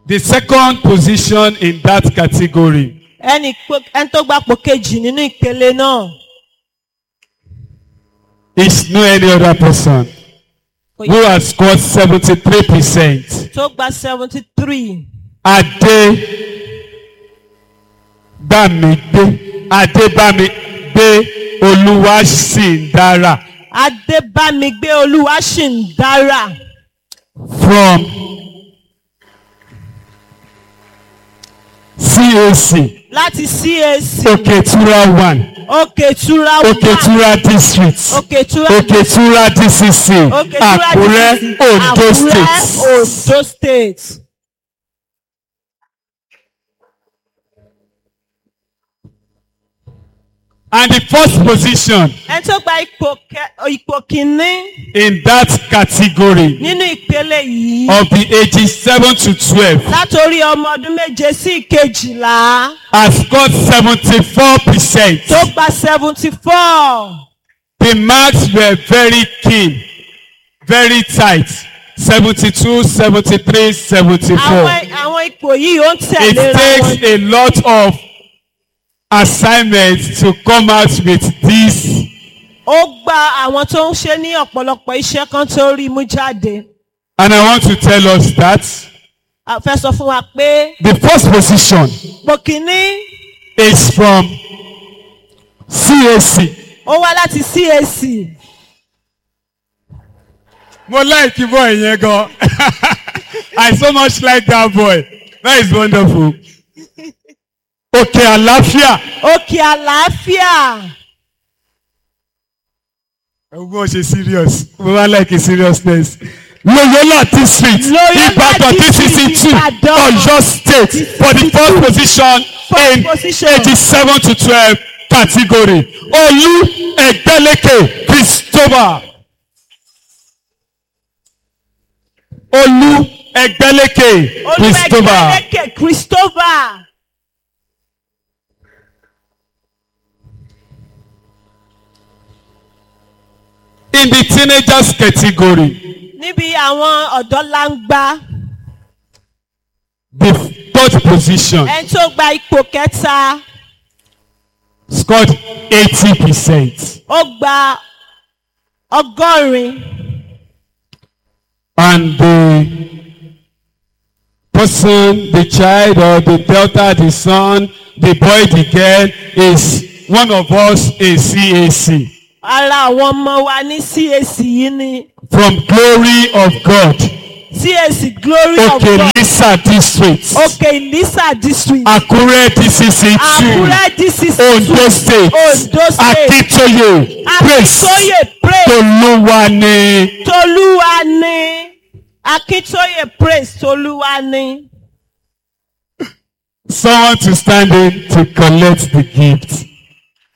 The second position in that category ẹni pò- ẹni tó gbapò kejì nínú ìpele náà is no any other person kò who yẹ has scored 73%. tó gba seventy three Adé Bámigbé Adébámigbé Olúwaṣìndára adébámigbé olúwa ṣì ń dára from CAC láti cac Oketura one òkètura wà Oketura district òkètura Oketura DCC òkètura Àkúrẹ́ DCC, Ondo Àkúrẹ́, state. ondo state. And the first position ẹni tó gba ipò kẹ- ipò kìíní in that category nínú ìpele yìí of the ages seven to twelve látòrí ọmọ ọdún méje sí ìkejìlá has scored seventy-four percent. tó gba seventy four The marks were very keen, very tight. 72, 73, 74. àwọn àwọn ipò yìí ó ń It tẹ̀léra takes wọn a lot of assignments to come out with this. ó gba àwọn tó ń ṣe ní ọ̀pọ̀lọpọ̀ iṣẹ́ kan tó rí mú jáde And I want to tell us that a fẹ́ sọ fún wa pé the first position ipò kìíní is from CAC. ó wá láti cac Mo like the boy yẹn gan. I so much like that boy. That is wonderful. Okay, àlàáfíà. òkè àlàáfíà Ẹ̀gbọ́n ṣe serious. Mo máa like a seriousness. Loyola district. Loyola Ibadan district, DCC two. Ibadan. Oyo state for the first position First in position. eighty-seven to twelve category. Olú Ẹgbẹ́lékè Christopher. Olú Ẹgbẹ́lékè Christopher. olùwẹ̀gbẹ̀lẹ̀kẹ̀ christopher In the teenagers category, níbi àwọn ọ̀dọ́ langba the third position ẹni tó gba ipò kẹta scored eighty percent. ó gba ọgọ́rin and the person the child or the daughter the son the boy the girl is one of us a CAC ara àwọn ọmọ wa ní cac yìí ni from glory of God cac glory of okay god Lisa district òkè ìlísà district Akure DCC two àkúrẹ́ dcc Ondo state Ondo state. Akintoye praise akíntóyè praise Toluwani tolúwa ni akíntóyè praise tolúwa ni someone to stand in to collect the gift.